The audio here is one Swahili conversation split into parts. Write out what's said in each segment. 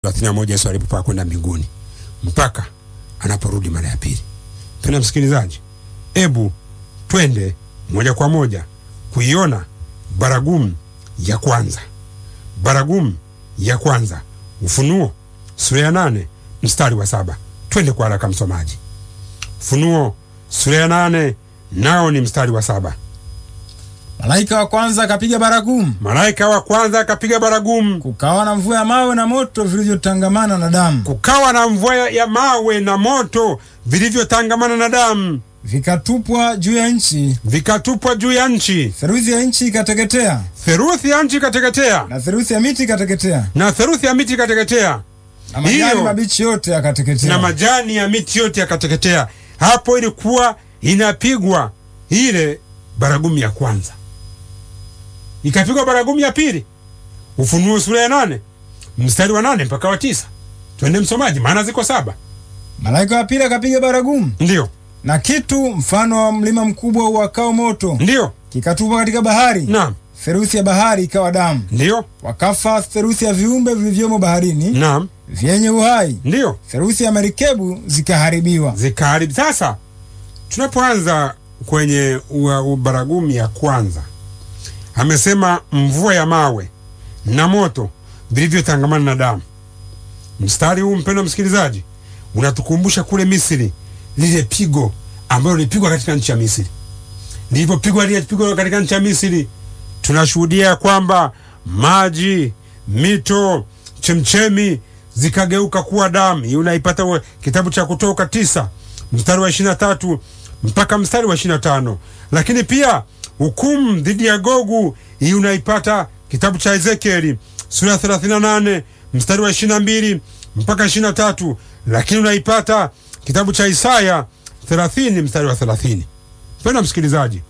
thelathini na moja Yesu alipopaa kwenda mbinguni mpaka anaporudi mara ya pili. Mpendwa msikilizaji, ebu twende moja kwa moja kuiona baragumu ya kwanza. Baragumu ya kwanza, Ufunuo sura ya nane mstari wa saba. Twende kwa haraka msomaji. Ufunuo sura ya nane nao ni mstari wa saba. Malaika wa kwanza akapiga baragumu, Malaika wa kwanza akapiga baragumu, kukawa na mvua ya mawe na moto vilivyotangamana na damu, kukawa na mvua ya mawe na moto vilivyotangamana na damu, vikatupwa juu ya nchi, vikatupwa juu ya nchi. theluthi ya nchi ikateketea, Theruthi ya nchi ikateketea, na theluthi ya miti ikateketea, na theruthi ya miti ikateketea, na majani Hiyo. mabichi yote na yakateketea. majani ya miti yote yakateketea. Hapo ilikuwa inapigwa ile baragumu ya kwanza, ikapigwa baragumu ya pili. Ufunuo sura ya nane mstari wa nane mpaka wa tisa. Twende msomaji, maana ziko saba. Malaika wa pili akapiga baragumu, Ndiyo, na kitu mfano wa mlima mkubwa uwakao moto ndiyo, kikatupwa katika bahari, naam, theluthi ya bahari ikawa damu. ndiyo, Wakafa theluthi ya viumbe vilivyomo baharini naam, vyenye uhai, ndiyo. theluthi ya merikebu zikaharibiwa. zikaharibu. Sasa tunapoanza kwenye ua- u- baragumu ya kwanza, amesema mvua ya mawe na moto vilivyotangamana na damu. Mstari huu mpendwa msikilizaji, unatukumbusha kule Misri, lile pigo ambalo lilipigwa katika nchi ya Misri. Lilipopigwa lile pigo katika nchi ya Misri, tunashuhudia ya kwamba maji, mito, chemchemi zikageuka kuwa damu. Hii unaipata wa- kitabu cha Kutoka tisa mstari wa ishirini na tatu mpaka mstari wa ishirini na tano lakini pia hukumu dhidi ya Gogu, hii unaipata kitabu cha Ezekieli sura ya thelathini na nane mstari wa ishirini na mbili mpaka ishirini na tatu lakini unaipata kitabu cha Isaya thelathini mstari wa thelathini Mpendwa msikilizaji,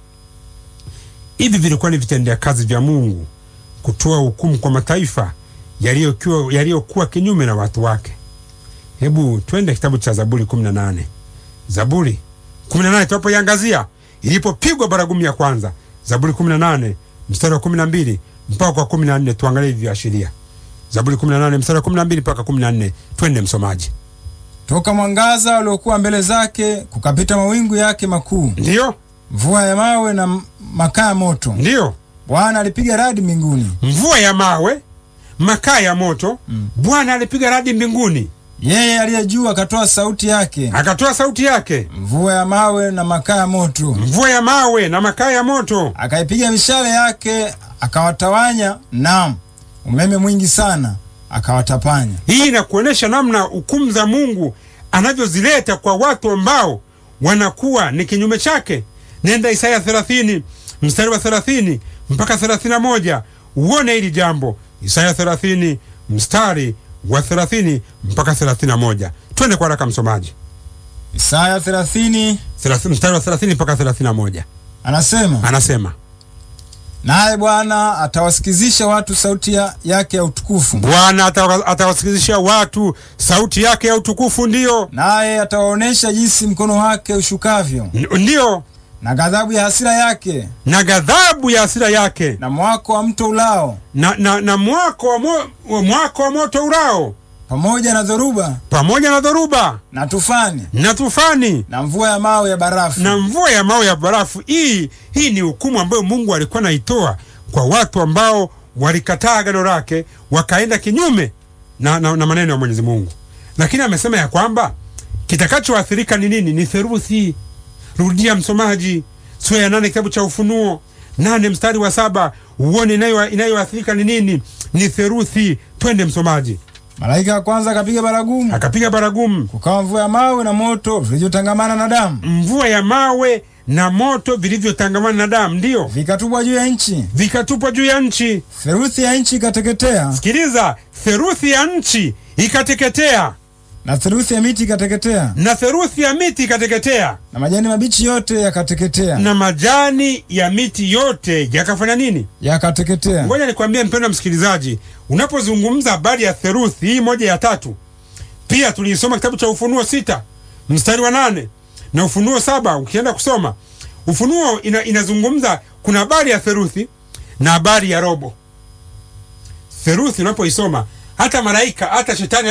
hivi vilikuwa ni vitendea kazi vya Mungu kutoa hukumu kwa mataifa yaliyokuwa yaliyokuwa kinyume na watu wake. Hebu twende kitabu cha Zaburi 18. Zaburi 18 tunapoiangazia ilipopigwa baragumu ya kwanza. Zaburi 18 mstari wa 12 mpaka kwa 14, tuangalie hivi viashiria. Zaburi 18 mstari wa 12 mpaka 14, twende msomaji. Toka mwangaza uliokuwa mbele zake kukapita mawingu yake makuu, Ndiyo, mvua ya mawe na m- makaa ya moto. ndiyo, Bwana alipiga radi mbinguni, mvua ya mawe, makaa ya moto. Bwana alipiga radi mbinguni, yeye aliye juu akatoa sauti yake, akatoa sauti yake, mvua ya mawe na makaa ya moto. mvua ya mawe na makaa ya moto. Akaipiga mishale yake, akawatawanya, naam, umeme mwingi sana akawatapanya. Hii inakuonyesha namna hukumu za Mungu anavyozileta kwa watu ambao wanakuwa ni kinyume chake. Nenda Isaya 30 mstari wa 30 mpaka 31 uone hili jambo. Isaya 30 mstari wa 30 mpaka 31. Twende kwa haraka msomaji. Isaya 30 30 mstari wa 30 mpaka 31 anasema, anasema, naye Bwana atawasikizisha watu sauti ya, yake ya utukufu, Bwana atawa- atawasikilizisha watu sauti yake ya utukufu, ndiyo naye atawaonyesha jinsi mkono wake ushukavyo, N- ndiyo, na ghadhabu ya hasira yake, na ghadhabu ya hasira yake na mwako wa mto ulao, na, na, na mwako wa, mo, wa mwako wa moto urao pamoja na dhoruba pamoja na dhoruba na tufani na tufani na mvua ya mawe ya barafu. na mvua ya mawe ya barafu. Hii hii ni hukumu ambayo Mungu alikuwa anaitoa kwa watu ambao walikataa agano lake wakaenda kinyume na, na, na maneno ya Mwenyezi Mungu, lakini amesema ya kwamba kitakachoathirika ni nini? Ni theruthi. Rudia msomaji, sura ya nane kitabu cha Ufunuo nane mstari wa saba uone inayo- inayoathirika ni nini? Ni theruthi. Twende msomaji. Malaika wa kwanza akapiga baragumu, Akapiga baragumu, kukawa mvua ya mawe na moto vilivyotangamana na damu, mvua ya mawe na moto vilivyotangamana na damu, ndiyo vikatupwa juu ya nchi, vikatupwa juu ya nchi. theluthi ya nchi ikateketea, Sikiliza, theruthi ya nchi ikateketea na theluthi ya miti ikateketea, na theruthi ya miti ikateketea na majani mabichi yote yakateketea, na majani ya miti yote yakafanya nini? yakateketea. Ngoja nikwambie mpendwa msikilizaji, unapozungumza habari ya theruthi hii moja ya tatu, pia tuliisoma kitabu cha Ufunuo sita mstari wa nane na Ufunuo saba ukienda kusoma Ufunuo ina, inazungumza kuna habari ya theruthi na habari ya robo. Theruthi unapoisoma hata malaika hata shetani